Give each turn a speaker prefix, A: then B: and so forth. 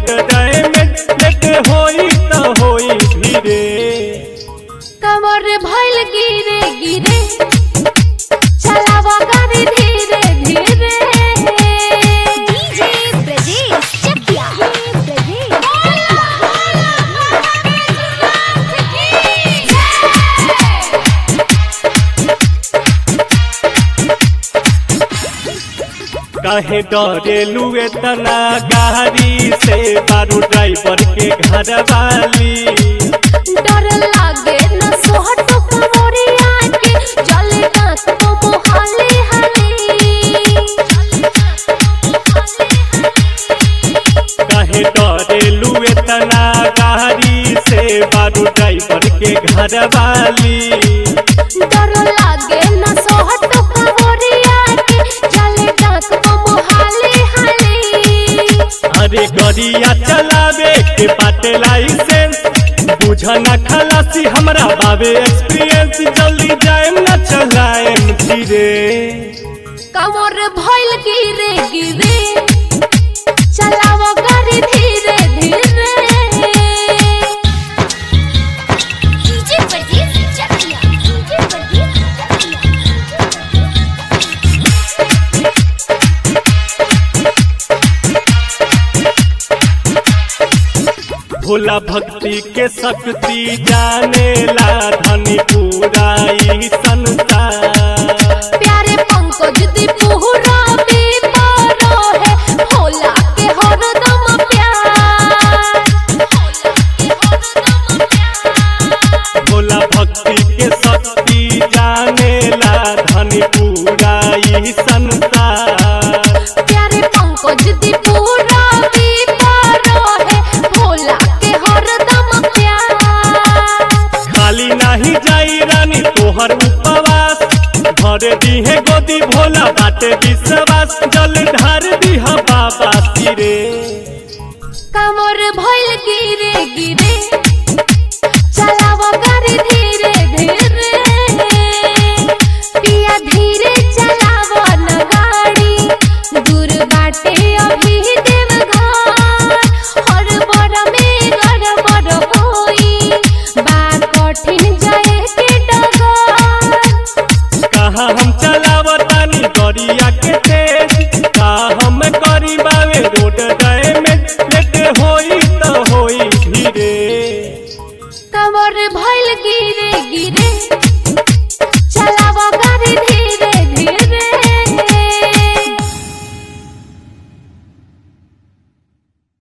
A: road damage late होई त होई धीरे
B: कमर भइल गिरे गिरे चलाव गाड़ी धीरे धीरे
C: डीजे ब्रजेश चकिया ब्रजेश
A: काहे डरेलू एतना गाड़ी से बारू ड्राइवर के घर वाली
B: डर लागे न सोहट कमरिया के जले दांत तो मोहाली
A: काहे डरेलू एतना गाड़ी से बारू ड्राइवर के घर वाली
B: डर लागे न सोहट कमरिया के जले दांत तो मोहाली हाली
A: अरे गरिया चलावे के बाटे लाइसेंस बुझना खलासी हमरा बाबे एक्सपीरियंस जल्दी जाएम ना चलाएम धीरे
B: कमर भइल गिरे गिरे चलाव गाड़ी धीरे धीरे
C: डीजे ब्रजेश चकिया डीजे ब्रजेश चकिया
A: भोला भक्ति के शक्ति जानेला धनी पूरा ई संसार
B: प्यारे पंकज दीपुरा बेपारो है भोला के हरदम प्यार
A: भोला भक्ति के शक्ति जानेला धनी पूरा ई संसार
B: प्यारे पंकज दीपुरा बेपारो है भोला के हरदम प्यार
A: खाली नाही जाई रानी तोहर उपवास भरे दीहे गोदी भोला बाटे विश्वास जल ढार दीहा बाबा सिरे
B: कमर भइल गिरे गिरे चलाव गाड़ी धीरे धीरे पिया धीरे चलाव न गाड़ी दूर बाटे अभी देवघर हर बड़ में गड़बड़ होई बा कठिन जाए के डगर
A: कहाँ हम चलावतानी गरिया के तेज का हम करी बावे रोड डैमेज लेट होई त होई धीरे
B: कमर भइल गिरे गिरे